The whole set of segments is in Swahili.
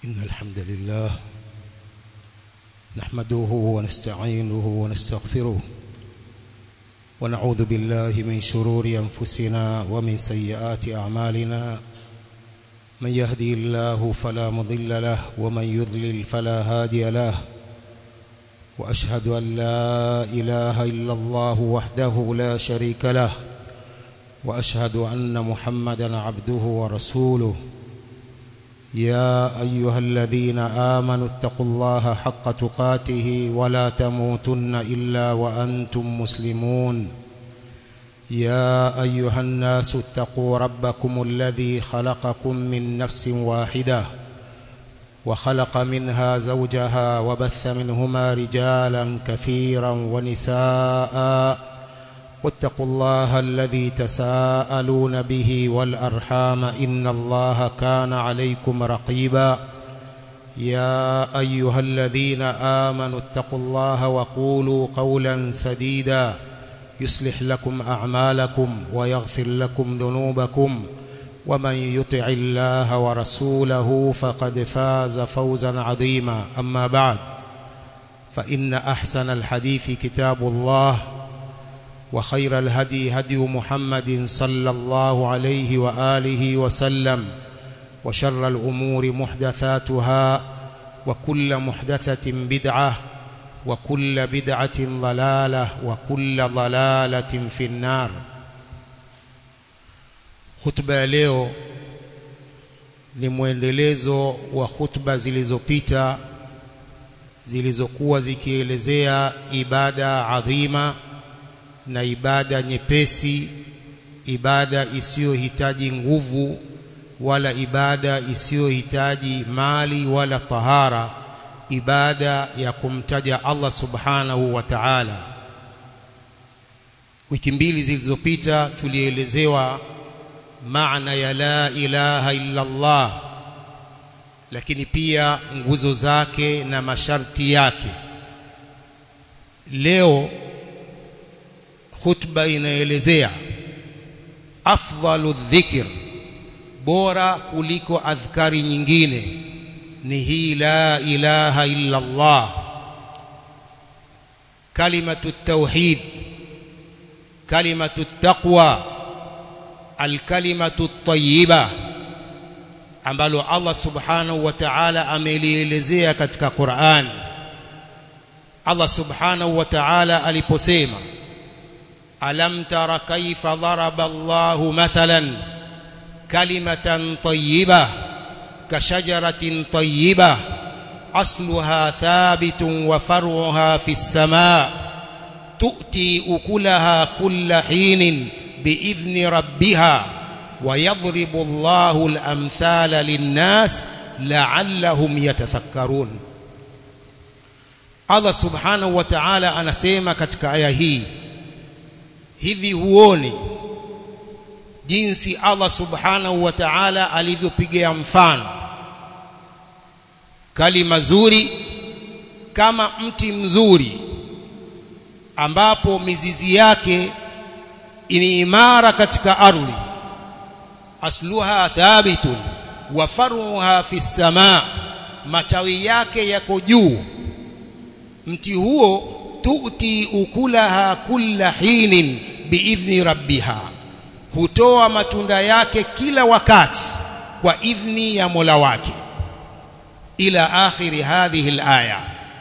إن الحمد لله نحمده ونستعينه ونستغفره ونعوذ بالله من شرور أنفسنا ومن سيئات أعمالنا من يهدي الله فلا مضل له ومن يضلل فلا هادي له وأشهد أن لا إله إلا الله وحده لا شريك له وأشهد أن محمدا عبده ورسوله يا أيها الذين آمنوا اتقوا الله حق تقاته ولا تموتن إلا وأنتم مسلمون يا أيها الناس اتقوا ربكم الذي خلقكم من نفس واحدة وخلق منها زوجها وبث منهما رجالا كثيرا ونساء واتقوا الله الذي تساءلون به والأرحام إن الله كان عليكم رقيبا يا أيها الذين آمنوا اتقوا الله وقولوا قولا سديدا يصلح لكم أعمالكم ويغفر لكم ذنوبكم ومن يطع الله ورسوله فقد فاز فوزا عظيما أما بعد فإن أحسن الحديث كتاب الله وخير الهدي هدي محمد صلى الله عليه وآله وسلم وشر الأمور محدثاتها وكل محدثة بدعة وكل بدعة ضلالة وكل ضلالة في النار khutba ya leo ni mwendelezo wa khutba zilizopita zilizokuwa zikielezea ibada adhima na ibada nyepesi ibada isiyohitaji nguvu wala ibada isiyohitaji mali wala tahara ibada ya kumtaja Allah subhanahu wa ta'ala wiki mbili zilizopita tulielezewa maana ya la ilaha illa Allah lakini pia nguzo zake na masharti yake leo khutba inaelezea afdalu dhikr bora kuliko adhkari nyingine ni hii la ilaha illa Allah kalimatu tauhid kalimatu taqwa alkalimatu tayyiba ambalo Allah subhanahu wa ta'ala amelielezea katika Qur'an Allah subhanahu wa ta'ala aliposema alam tara kaifa daraba Allahu mathalan kalimatan tayyibah kashajaratin tayyibah asluha thabitun wa far'uha fis samaa tu'ti ukulaha kulla hinin بإذن ربها ويضرب الله الأمثال للناس لعلهم يتفكرون Allah subhanahu wa ta'ala anasema katika aya hii hivi huoni jinsi Allah subhanahu wa ta'ala alivyopigia mfano kalima zuri kama mti mzuri ambapo mizizi yake ni imara katika ardhi asluha thabitun wa faruha fi samaa matawi yake yako juu mti huo tuti ukulaha kulla hinin biidhni rabbiha hutoa matunda yake kila wakati kwa idhni ya Mola wake ila akhiri hadhihi alaya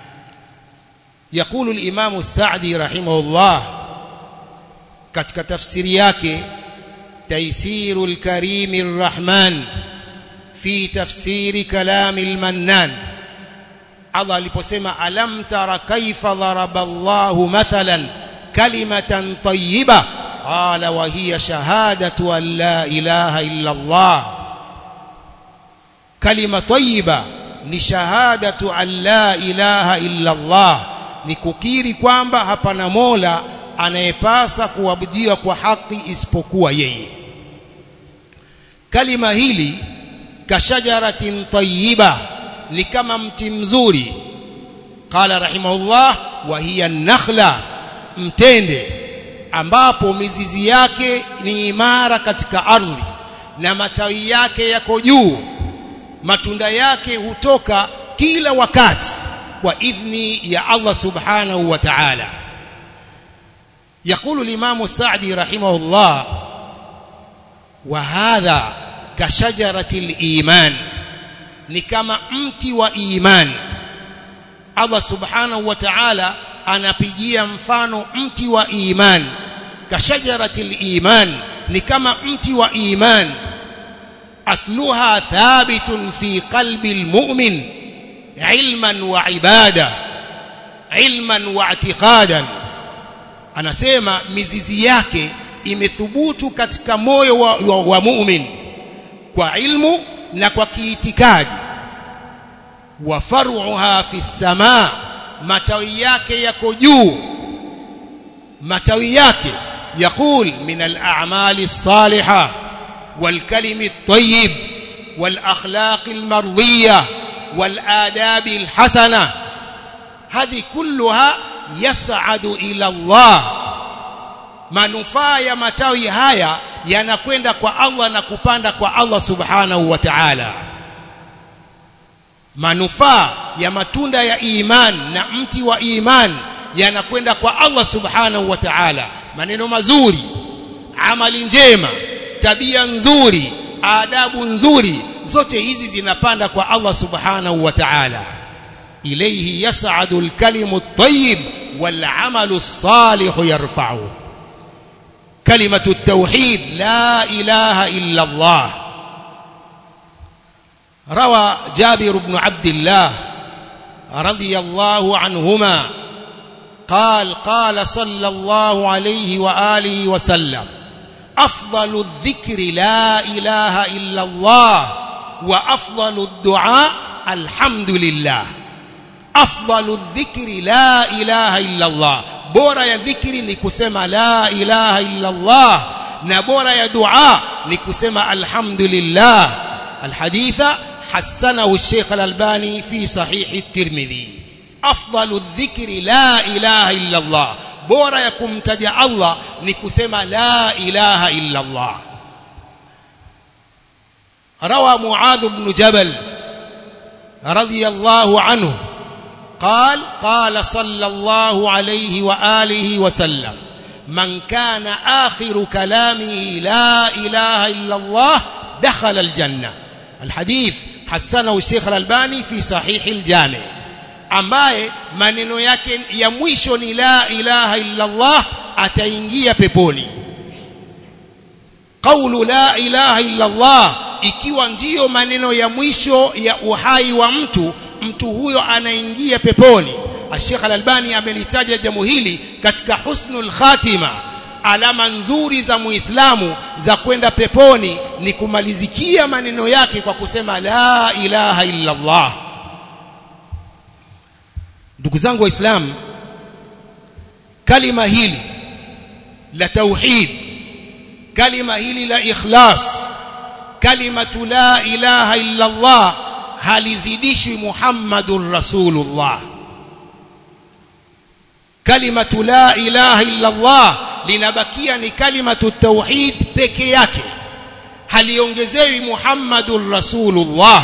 يقول الإمام السعدي رحمه الله katika tafsiri yake Taisirul Karimir Rahman fi tafsiri kalamil Mannan Allah aliposema alam tara kaifa daraba Allahu mathalan kalimatan tayyiba qala wa hiya shahadatu an la ilaha illa Allah kalima tayyiba ni shahadatu an la ilaha illa Allah ni kukiri kwamba hapana mola anayepasa kuabudiwa kwa haki isipokuwa yeye kalima hili kashajaratin tayyiba ni kama mti mzuri qala rahimahullah wa hiya nakhla mtende ambapo mizizi yake ni imara katika ardhi na matawi yake yako juu matunda yake hutoka kila wakati kwa idhni ya Allah subhanahu wa ta'ala يقول الإمام السعدي رحمه الله وهذا كشجرة الإيمان لكما mti wa iman Allah subhanahu wa ta'ala anapigia mfano mti wa iman kashajarati iman ni kama mti wa iman asluha thabitun fi qalbi almu'min ilman wa ibada ilman wa i'tiqadan anasema mizizi yake imethubutu katika moyo wa, wa, wa mu'min kwa ilmu na kwa kiitikadi wa faruha fi samaa matawi yake yako juu matawi yake يقول من الأعمال الصالحة والكلم الطيب والأخلاق المرضية والآداب الحسنة هذه كلها يسعد إلى الله manufaa ya matawi haya yanakwenda kwa Allah na kupanda kwa Allah subhanahu wa ta'ala manufaa ya matunda ya iman na mti wa iman yanakwenda kwa Allah subhanahu wa ta'ala maneno mazuri amali njema tabia nzuri adabu nzuri zote hizi zinapanda kwa Allah subhanahu wa ta'ala ilayhi yas'adu al-kalimu at-tayyib wal-'amalu as-salihu yarfa'u kalimatu at-tauhid la ilaha illa Allah روى جابر بن عبد الله رضي الله عنهما قال قال صلى الله عليه وآله وسلم أفضل الذكر لا إله إلا الله وأفضل الدعاء الحمد لله أفضل الذكر لا إله إلا الله بورا يا ذكر نكسما لا إله إلا الله نبورا يا دعاء نكسما الحمد لله الحديث حسنه الشيخ الألباني في صحيح الترمذي afdalu dhikri la ilaha illa Allah bora ya kumtaja Allah ni kusema la ilaha illa Allah روى معاذ بن جبل رضي الله عنه قال قال صلى الله عليه وآله وسلم من كان آخر كلامه لا إله إلا الله دخل الجنة الحديث حسنه الشيخ الألباني في صحيح الجامع ambaye maneno yake ya mwisho ni la ilaha illa Allah ataingia peponi kaulu la ilaha illa Allah ikiwa ndiyo maneno ya mwisho ya uhai wa mtu mtu huyo anaingia peponi Sheikh Al-Albani amelitaja jambo hili katika husnul khatima alama nzuri za muislamu za kwenda peponi ni kumalizikia maneno yake kwa kusema la ilaha illa Allah ndugu zangu waislamu kalima hili la tauhid kalima hili la ikhlas kalimatu la ilaha illa Allah halizidishwi Muhammadur Rasulullah kalimatu la ilaha illa Allah linabakia ni kalimatu tauhid peke yake haliongezewi Muhammadur Rasulullah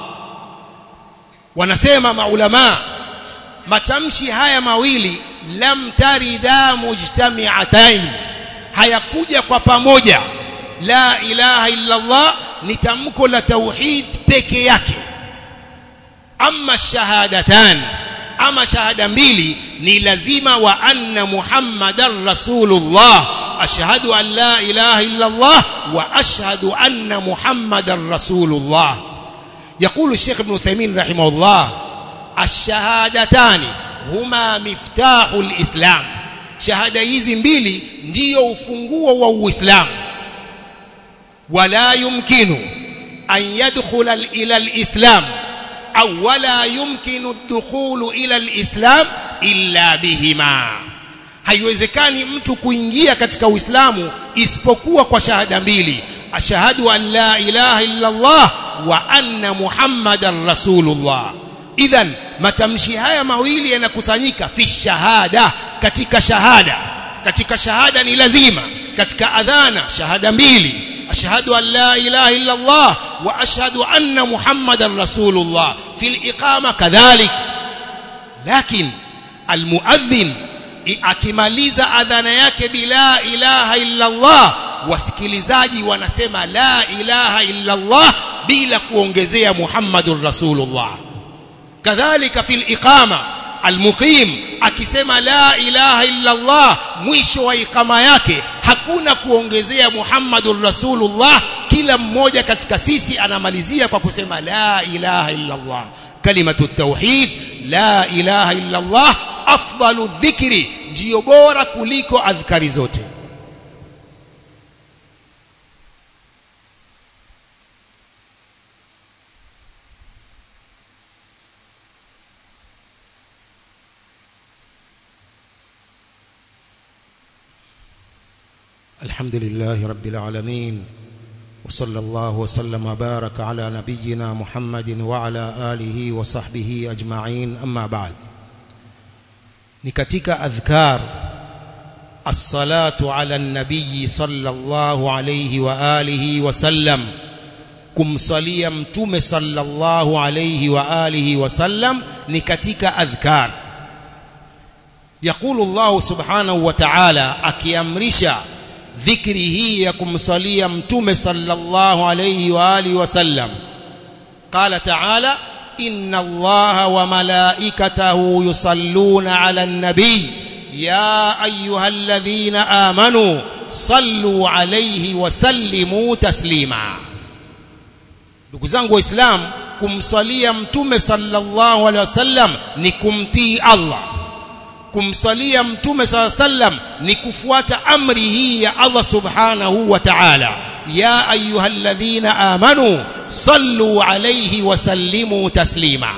wanasema maulamaa matamshi haya mawili lam tarida mujtami'atain hayakuja kwa pamoja la ilaha illa Allah ni tamko la tauhid peke yake amma shahadatan ama shahada mbili ni lazima wa anna muhammadar rasulullah ashhadu an la ilaha illa Allah wa ashhadu anna muhammadar rasulullah يقول الشيخ ابن ثيمين رحمه الله الشهادتان هما مفتاح الإسلام شهادة hizi mbili ndio ufunguo wa Uislamu ولا يمكن أن يدخل إلى الإسلام أو ولا يمكن الدخول إلى الإسلام إلا بهما haiwezekani mtu kuingia katika Uislamu isipokuwa kwa shahada mbili ashhadu an la ilaha illa Allah wa anna muhammadan rasulullah idhan matamshi haya mawili yanakusanyika fi shahada katika shahada katika shahada ni lazima katika adhana shahada mbili ashhadu an la ilaha illa Allah واشهد ان محمدا رسول الله في الاقامه كذلك لكن المؤذن akimaliza adhana yake bila ilaha illa Allah wasikilizaji wanasema la ilaha illa Allah bila kuongezea Muhammadur Rasulullah kadhalika fil iqama almuqim akisema la ilaha illa Allah mwisho wa iqama yake hakuna kuongezea Muhammadur Rasulullah kila mmoja katika sisi anamalizia kwa kusema la ilaha illa Allah kalimatu tauhid la ilaha illa Allah afdalu dhikri ndiyo bora kuliko adhkari zote الحمد لله رب العالمين وصلى الله وسلم وبارك على نبينا محمد وعلى آله وصحبه أجمعين أما بعد ni katika adhkar as-salatu ala an-nabiy sallallahu alayhi wa alihi wa sallam kumsalia mtume sallallahu alayhi wa alihi wa sallam ni katika adhkar يقول الله سبحانه وتعالى akiamrisha dhikri hii ya kumsalia mtume sallallahu alayhi wa alihi wa sallam قال تعالى إن الله وملائكته يصلون على النبي يا أيها الذين آمنوا صلوا عليه وسلموا تسليما ndugu zangu waislamu kumswalia mtume sallallahu alaihi wasallam ni kumtii Allah kumswalia mtume sallallahu alaihi wasallam ni kufuata amri hii ya Allah subhanahu wa ta'ala ya ayyuhalladhina amanu sallu alayhi wa sallimu taslima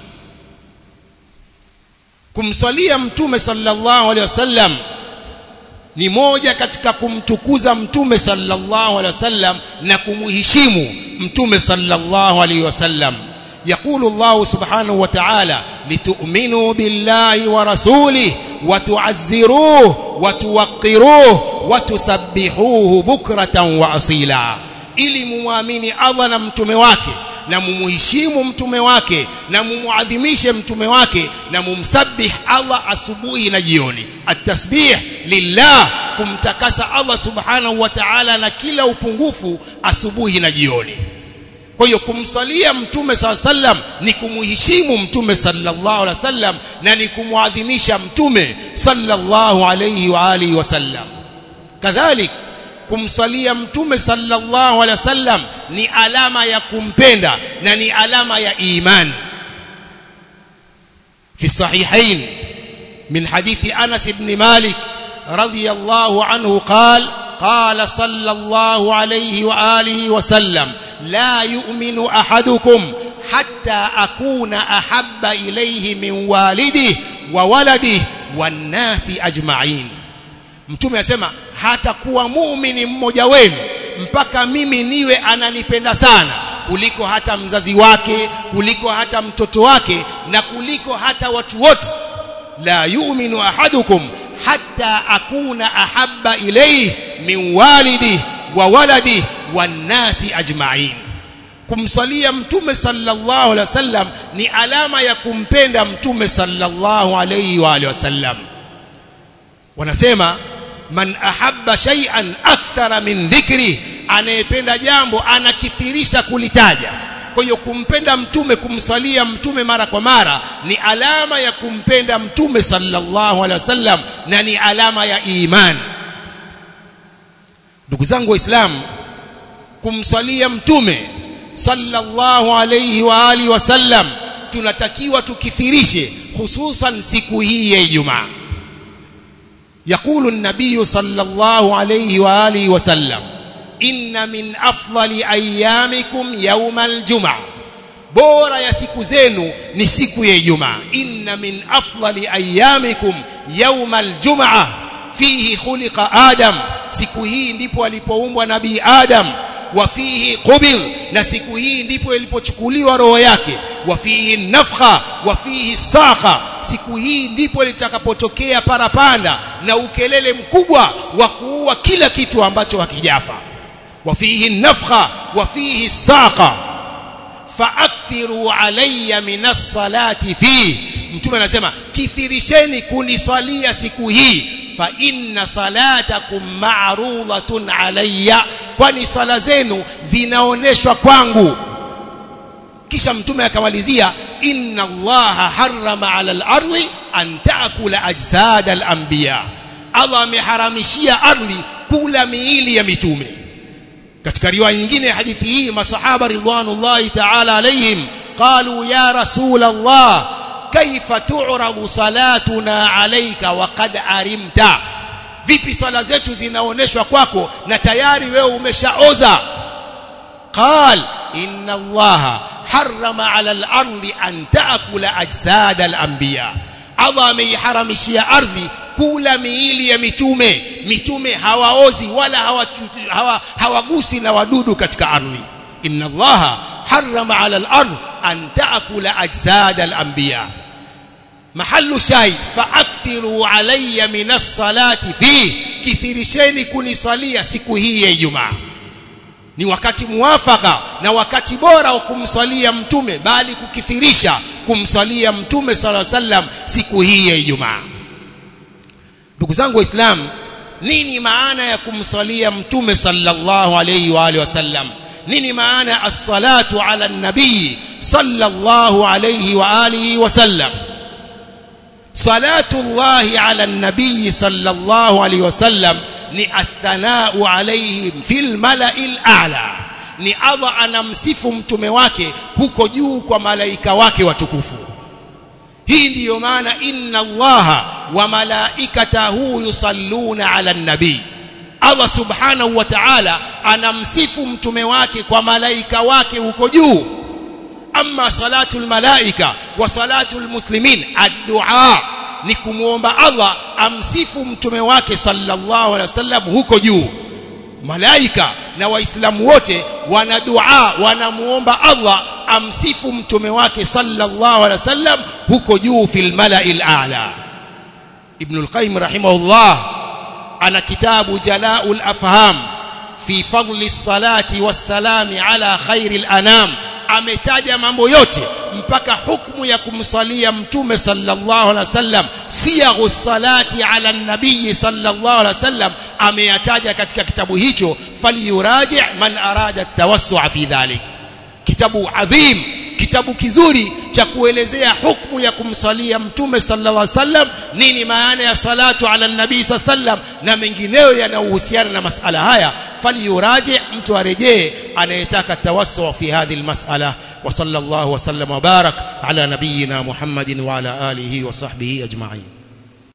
kumswalia mtume sallallahu alaihi wasallam ni moja katika kumtukuza mtume sallallahu alaihi wasallam na kumuheshimu mtume sallallahu alaihi wasallam يقول الله سبحانه وتعالى لتؤمنوا بالله ورسوله وتعزروه وتوقروه وتسبحوه بكرة وأصيلا ili mumwamini Allah na mtume wake na mumuheshimu mtume wake na mumuadhimishe mtume wake na mumsabih Allah asubuhi na jioni at-tasbih lillah kumtakasa Allah subhanahu wa ta'ala na kila upungufu asubuhi na jioni kwa hiyo kumsalia mtume saa sallam ni kumuheshimu mtume sallallahu alaihi wasallam na ni kumwadhimisha mtume sallallahu alaihi wa alihi wasallam kadhalik kumsalia mtume sallallahu alaihi wasallam ni alama ya kumpenda na ni alama ya iman fi sahihain min hadithi Anas ibn Malik radiyallahu anhu qala قال صلى الله عليه وآله وسلم لا يؤمن أحدكم حتى أكون أحب إليه من والده وولده والناس أجمعين mtume anasema hatakuwa muumini mmoja wenu mpaka mimi niwe ananipenda sana kuliko hata mzazi wake kuliko hata mtoto wake na kuliko hata watu wote la yu'minu ahadukum hatta akuna ahabba ilayhi min walidi wa waladi wan nasi ajma'in kumswalia mtume sallallahu alaihi wasallam ni alama ya kumpenda mtume sallallahu alaihi wa alihi wasallam wanasema man ahabba shay'an akthara min dhikri anayependa jambo anakithirisha kulitaja kwa hiyo kumpenda mtume kumsalia mtume mara kwa mara ni alama ya kumpenda mtume sallallahu alaihi wasallam na ni alama ya imani ndugu zangu waislamu kumswalia mtume sallallahu alaihi wa alihi wasallam tunatakiwa tukithirishe hususan siku hii ya Ijumaa يقول النبي صلى الله عليه وآله وسلم إن من أفضل أيامكم يوم الجمعة bora ya siku zenu ni siku ya Ijumaa inna min afdali ayamikum yawma aljumaa fihi khuliqa adam siku hii ndipo alipoumbwa nabii adam wa fihi qubil na siku hii ndipo ilipochukuliwa roho yake wa fihi nafkha wa fihi sakha siku hii ndipo litakapotokea parapanda na ukelele mkubwa wa kuua kila kitu ambacho hakijafa وفيه النفخة وفيه الساقة فأكثروا علي من الصلاة فيه mtume anasema kithirisheni kuniswalia siku hii fa inna salatakum ma'rudatun alayya kwani swala zenu zinaoneshwa kwangu kisha mtume akamalizia inna allaha harrama ala al-ardi an ta'kula ajsad al-anbiya Allah ameharamishia ardhi kula miili ya mitume katika riwaya nyingine ya hadithi hii masahaba ridwanullahi ta'ala alayhim qalu ya rasul Allah kaifa tu'radu salatuna alayka wa qad arimta vipi sala zetu zinaoneshwa kwako na tayari wewe umeshaoza qal inna allaha harrama ala al-ardi an ta'kula ajsad al-anbiya Allah ameiharamishia ardhi kula miili ya mitume mitume hawaozi wala hawagusi hawa, hawa na wadudu katika ardhi inna allaha harrama ala al-ard an ta'kula ajsad al-anbiya mahallu shay faakthiru alayya min as-salati fi kithirisheni kunisalia siku hii ya Ijumaa ni wakati muwafaka na wakati bora wa kumswalia mtume bali kukithirisha kumswalia mtume sallallahu alaihi wasallam siku hii ya Ijumaa ndugu zangu waislamu nini maana ya kumswalia mtume sallallahu alayhi wa alihi wasallam nini maana as-salatu ala nabii sallallahu alayhi wa alihi wasallam salatu llahi ala nabii sallallahu alayhi wasallam ni athanau alayhim fil mala'il a'la ni Allah anamsifu mtume wake huko juu kwa malaika wake watukufu hii ndiyo maana inna allaha wa malaikatahu yusalluna ala nabii Allah subhanahu wa ta'ala anamsifu mtume wake kwa malaika wake huko juu amma salatul malaika wa salatul muslimin ad-du'a ni kumuomba Allah amsifu mtume wake sallallahu alaihi wasallam huko juu malaika na waislamu wote wana dua wanamuomba Allah amsifu mtume wake sallallahu alaihi wasallam huko juu fil mala'il a'la ibn al-qayyim rahimahullah ana kitabu jala'ul afham fi fadli salati wassalami ala khairil anam ametaja mambo yote mpaka hukumu ya kumsalia mtume sallallahu alaihi wasallam siyaghu salati ala nabii sallallahu alaihi wasallam ameyataja katika kitabu hicho falyuraji man arada tawassu'a fi dhalik kitabu adhim kitabu kizuri cha kuelezea hukumu ya kumsalia mtume sallallahu alaihi wasallam nini maana ya salatu ala nabii sallam na mengineyo yanayohusiana na masala haya falyuraji mtu arejee anayetaka tawassu fi hadhihi almas'ala wa sallallahu wa sallam wa barak ala nabiyyina muhammadin wa ala alihi wa sahbihi ajma'in